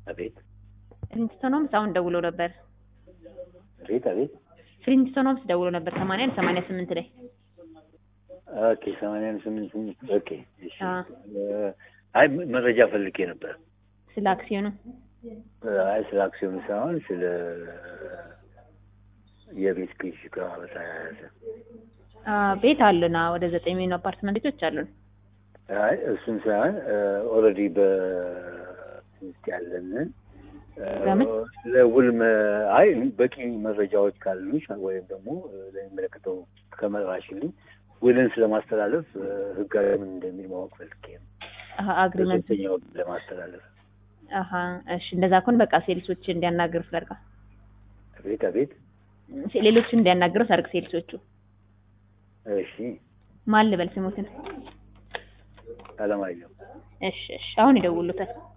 አቤት ፍሪንስቶን ሆምስ አሁን ደውሎ ነበር። አቤት አቤት ፍሪንስቶን ሆምስ ደውሎ ነበር ሰማንያ አንድ ሰማንያ ስምንት ላይ ኦኬ ሰማንያ ስምንት ስምንት ኦኬ እሺ አ እ፣ አይ መረጃ ፈልጌ ነበር ስለ አክሲዮኑ አይ ስለ አክሲዮን ሳይሆን ስለ የቤት ግዥ ጋር በተያያዘ አ ቤት አሉና ወደ ዘጠኝ የሚሆኑ አፓርትመንት ቤቶች አሉን። አይ እሱን ሳይሆን ኦልሬዲ በውስጥ ያለንን እ፣ በምን? ለውል መ- አይ በቂ መረጃዎች ካሉሽ ወይም ደግሞ እ፣ ለሚመለከተው ከመራሽልኝ ውልን ስለማስተላለፍ እ፣ ህጋዊ ምን እንደሚል ማወቅ ፈልጌ ነው። አሀ አግሪመንት በሶስተኛ ወገን ለማስተላለፍ አሀ እሺ፣ እንደዛ ከሆነ በቃ ሴልሶች እንዲያናግሩ ፍለርጋ አቤት አቤት ሌሎቹ እንዲያናግሩ ሰርግ ሴልሶቹ እሺ ማን ልበል ስሙትን? አለማየሁ እሺ እሺ፣ አሁን ይደውሉታል።